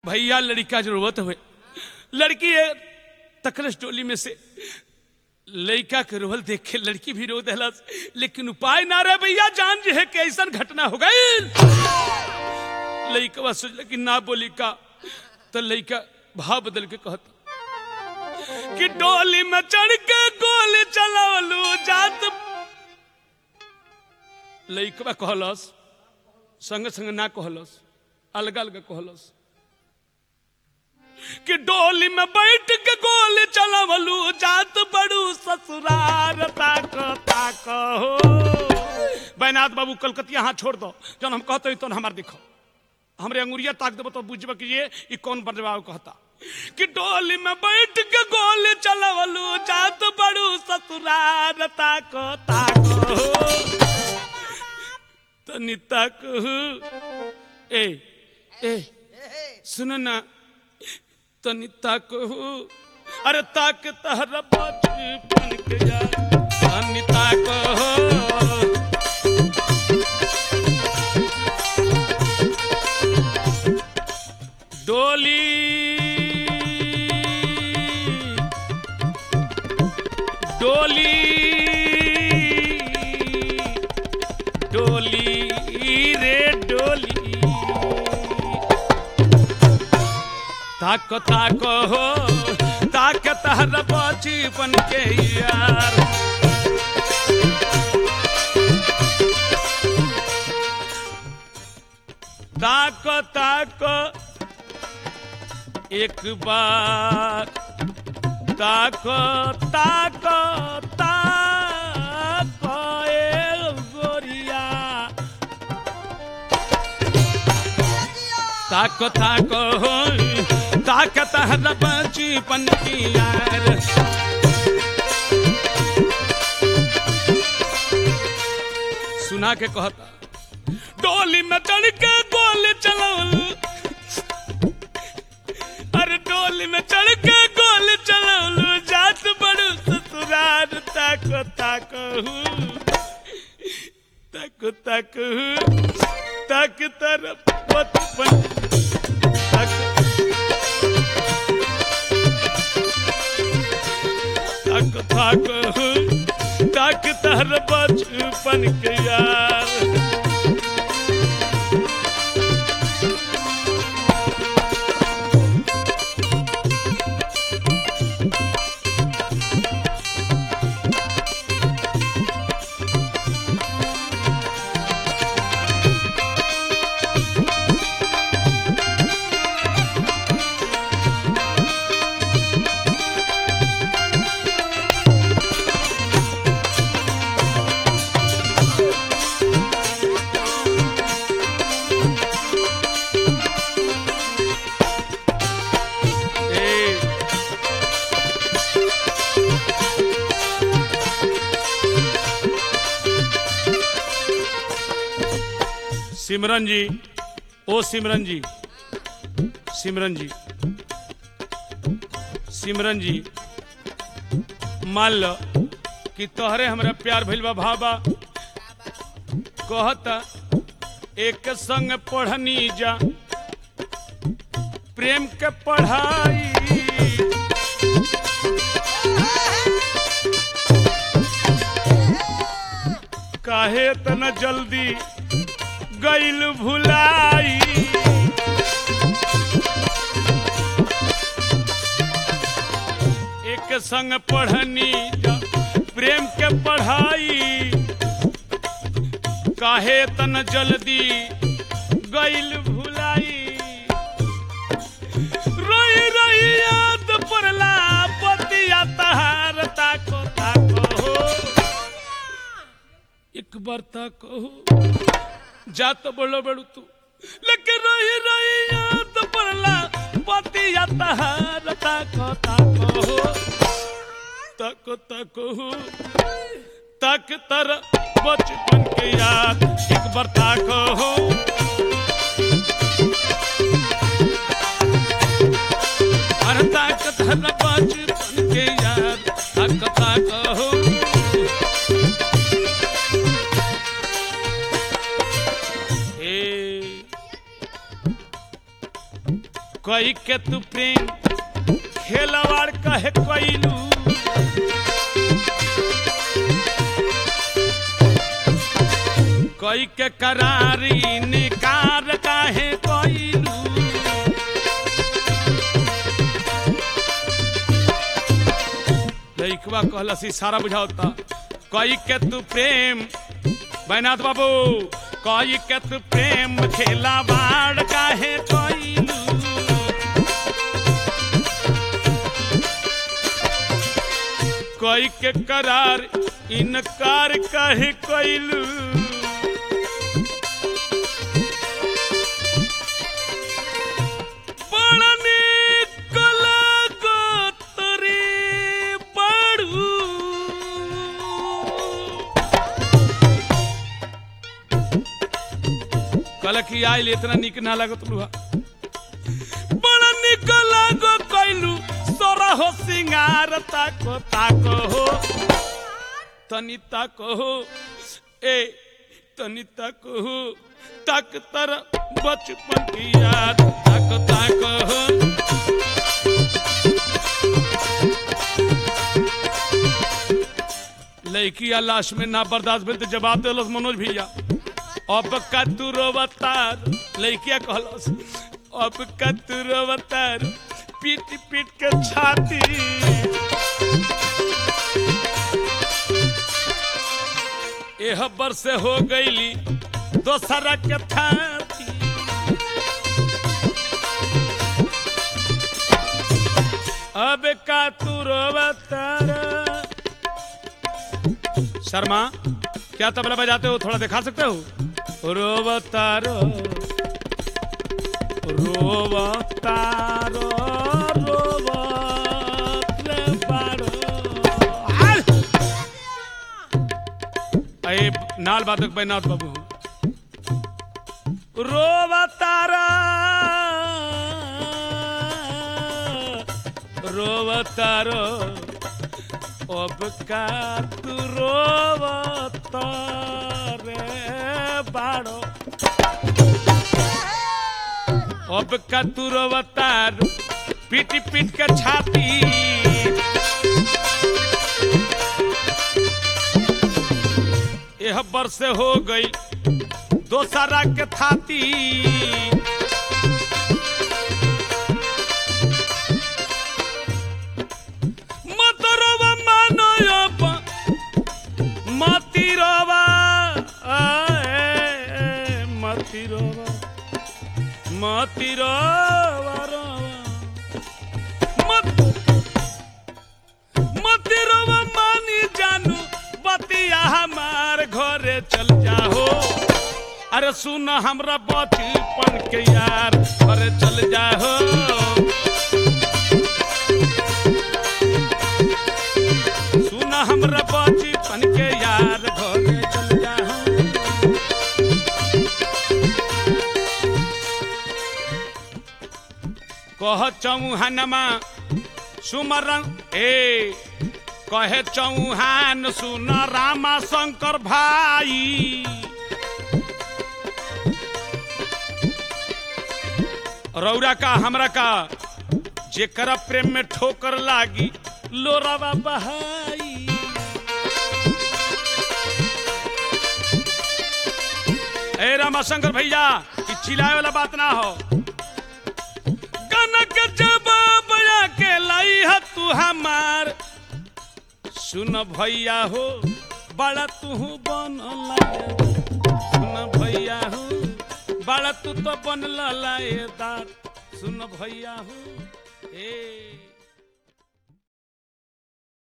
भैया लड़का जरूरत हुए लड़की है तकलस टोली में से लड़का के रोहल देख के लड़की भी रो दहलस लेकिन उपाय ना रहे भैया जान जे है कैसन घटना हो गई लड़का सोचल कि ना बोली का तो लड़का भाव बदल के कहता कि डोली में चढ़ के गोली चलावलू जात लड़कवा कहलस संग संग ना कहलस अलग अलग कहलस कि डोली में बैठ के गोली चलावलू जात बड़ू ससुरार ताक ताक हो बैनाथ बाबू कलकतिया हाथ छोड़ दो जब हम कहते तो हमार दिखो हमरे अंगुरिया ताक देबो तो बुझबे कि ये ई कौन बजवाओ कहता कि डोली में बैठ के गोली चलावलू जात बड़ू ससुरार ताक ताक हो तनी ताक हो ए ए सुनो ना तनी ताक हो अरे ताक तहरा बचपन के यार तनी ताक हो डोली डोली डोली रे डोली ताक ताक हो ताक तहर बचपन के यार ताक ताक एक बार ताक ताक ताक ए गोरिया ताक ताक हो ताक तहर बचपन की यार सुना के कहता डोली में चढ़ के गोली चलावल अरे डोली में चढ़ के गोली चलावल जात बड़ू ससुरार ताक ताक हूँ ताक ताक हूँ ताक तरफ बचपन ताक ताक ताक हूँ ताक तर बचपन के यार ए सिमरन जी ओ सिमरन जी सिमरन जी सिमरन जी मान लो कि तोहरे हमरा प्यार भइल बा भाबा कहता एक संग पढ़नी जा प्रेम के पढ़ाई काहे तना जल्दी गइल भुलाई एक संग पढ़नी जा प्रेम के पढ़ाई काहे तन जल्दी गइल भुलाई रोई रोई याद पड़ला पतिया तहार ताको ताको हो एक बार ताको हो जा तो बोलो बड़ू तू लेकिन रोई रोई याद पड़ला पतिया तहार ताको ताको हो ताको ताको हो ताक तर बचपन के याद एक बार ताको हो अरे ताक तर बचपन के याद ताक ताको हो ए कई के तू प्रेम खेलवाड़ कहे कैलू कई के करारी निकार काहे कैलू लइकवा कहलस सारा बुझावता कई के तू प्रेम बैनाथ बाबू कई के तू प्रेम खेला बाड़ काहे कैलू कई के करार इनकार काहे कैलू बड़ा नीक लागत रे बड़ू। कहला कि आइल इतना निक ना लागत लुहा बड़ा निक लागो कैलू सोरा हो सिंगार ताको ताको हो तनी ताको हो ए तनी ताको हो तक तर बचपन की याद तक तक हो लड़किया लाश में ना बर्दाश्त भेल तो जवाब दिलस मनोज भैया अब का तू रोवतार लड़किया कहलस अब का तू रोवतार पीट पीट के छाती एह बरसे हो गईली दोसरा के थाती अब का तू रोवतारा शर्मा क्या तबला बजाते हो थोड़ा दिखा सकते हो रोवतारो रोवतारो रोवतले बारो हाल! अये नाल बातक बैनाथ बाबू रोवतारा रोवतारो अब का तू रोवत रे बाड़ो अब का तू रोवतार पीट पीट के छाती यह बरस हो गई दोसरा के थाती मतरवा मानो अब मतिरवा आए, मतिरवा मतिरवा रवा। मत मतिरवा मानी जानू बतिया हमार घरे चल जाओ अरे सुन हमरा बचपन के यार घरे चल जाओ सुन हमरा बचपन के यार घरे चल जाओ कह चौहानमा सुमरन ए कहे चौहान सुन रामा शंकर भाई रौरा का हमरा का जेकरा प्रेम में ठोकर लागी लोरावा बहाई ए रामाशंकर भैया ई चिल्लाए वाला बात ना हो कनक जवाब के लाई है तू हमार सुन भैया हो बड़ा तू बन सुन भैया हो बड़ा तू तो बन लाएदार सुन भैया हो ए